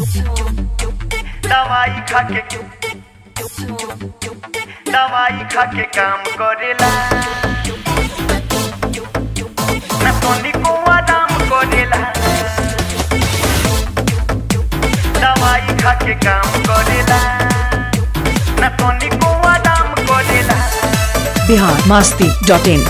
दवाई खाके दवाई खाके काम करेला ना तोनी को आराम करेला दवाई खाके काम करेला ना तोनी को आराम करेला बिहार मस्ती डॉट इन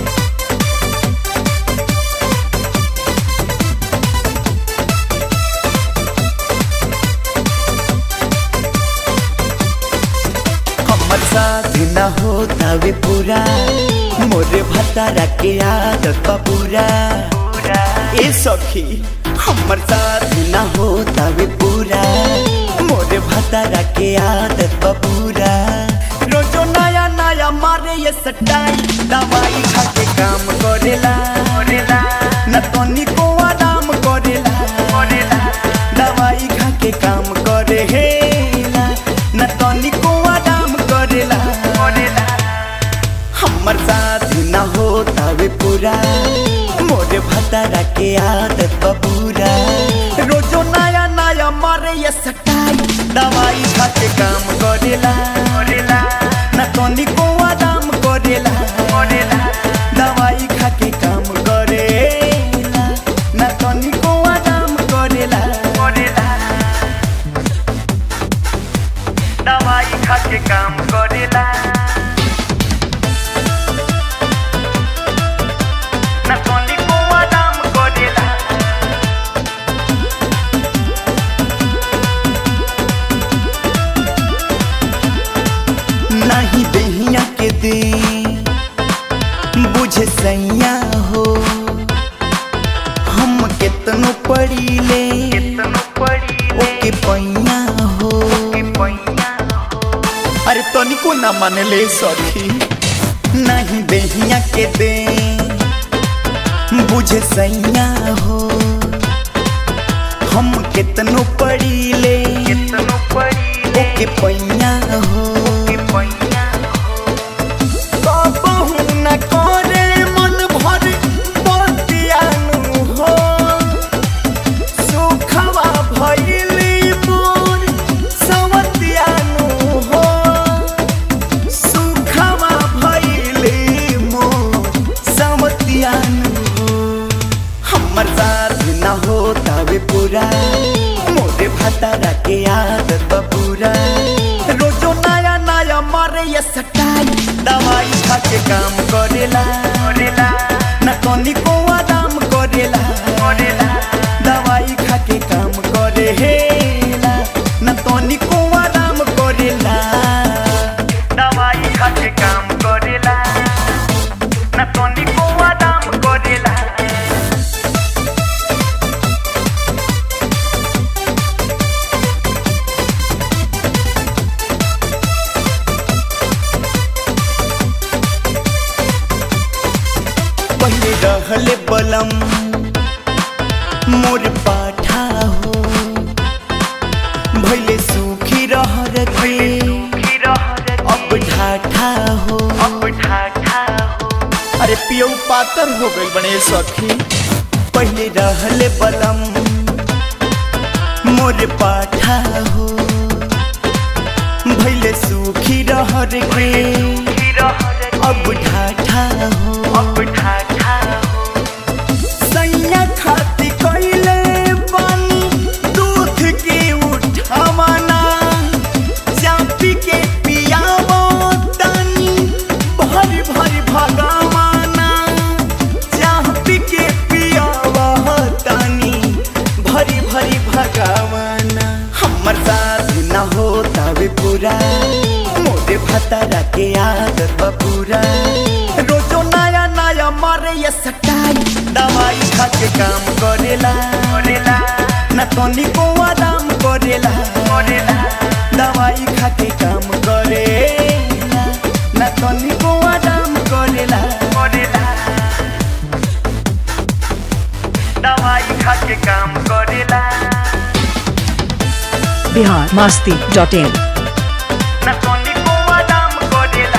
हमर साथ न होता वे पूरा मोरे भतारा के आदत बा पूरा ए सखी हमर साथ न होता वे पूरा मोरे भतारा के आदत बा पूरा रोजो नया नया मारे ये सटाई दवाई खा के काम करेला करेला न तोनी को आराम करेला करेला दवाई खा के काम करे हे न तोनी को आराम करेला करेला हमर साथ न होता वे पूरा मोरे भतारा के आदत बा पूरा रोजो नया नया मारे ये सटाई दवाई खा के काम करेला करेला न तोनी को आराम करेला करेला दवाई खा के काम करेला न तोनी को आराम करेला करेला दवाई खाके काम करेला ना तोनी को आराम करेला नहीं दहिया के दे बुझे सैया हो हम केतनो पड़ी ले कितनो पड़ी ओके पैया हो के पैया हो अरे तनिको ना माने ले सखी नहीं दहिया के दे बुझे सैया हो हम केतनो पड़ी ले कितनो पड़ी ओके पैया हो के पैया हो कबहू न करे मन भर बतियानु हो सुखवा भइली मोर सवतियानु हो सुखवा भइली मोर सवतियानु हो हमर साथ न होता वे पूरा मोरे भतारा के आदत बा पूरा रोजो नया नया मारे ये सटाई दवाई खा के काम करेला करेला न तोनी को आराम करेला करेला दवाई खा के काम करेला न तोनी को आराम करेला दवाई खाके काम करेला ना तोनी को आराम करेला पहले रहले बलम मोर पाठा हो भैले सुखी रहर के की रहर अब ढाठा हो अब ठाठा हो अरे पियऊ पातर हो गई बने सखी पहले रहले बलम मोर पाठा हो भैले सुखी रहर के की रहर अब ढाठा हो अब ठाठा हो सैया खाती कैले बानी दूध के उठावना चापी के पियावो तानी भरी भरी भगवाना चापी के पियावो तानी भरी भरी भगवाना हमर साथ न होता वे पूरा मोरे भतारा के आदत बा पूरा रोजो नया नया मारे ये सटाई दवाई खा के काम करेला करेला न तोनी को आराम करेला करेला दवाई खा के काम करेला न तोनी को आराम करेला करेला दवाई खाके काम करेला बिहार मस्ती डॉट इन ना तोनी को आराम करेला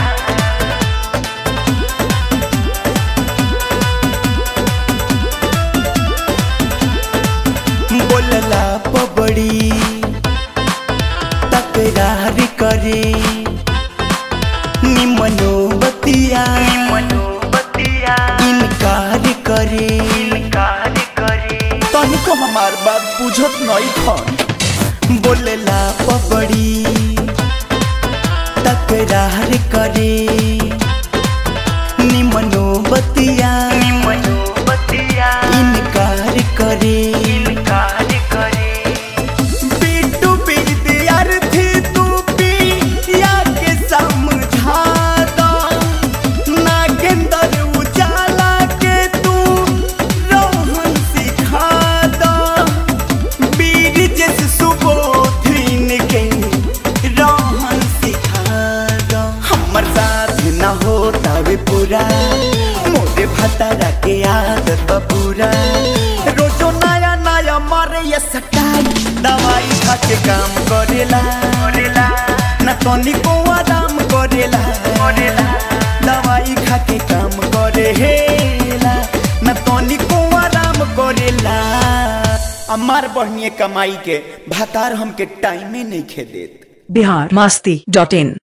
बोलला पबड़ी हमार बात बुझत नहीं खन बोलेला पबड़ी तकरार करे निमनो बतिया बतिया इनकार करे इनकार करे बिट्टू विद्यार्थी तू पिया के समझा दो नागेंद्र उजाला के तू रोहन सिखा दो बीर जैसे सुबोधिन के रोहन सिखा दो हमर साथ न होता वे पूरा मोरे भतारा के आदत बा पूरा रोजो नया नया मारे ये सटाई दवाई खा के काम करेला करेला न तनिको आराम करेला करेला दवाई खा के काम करेला न तनिको आराम करेला हमार बढ़िए कमाई के भातार हमके टाइमे नहीं खे देत बिहार मास्ती डॉट इन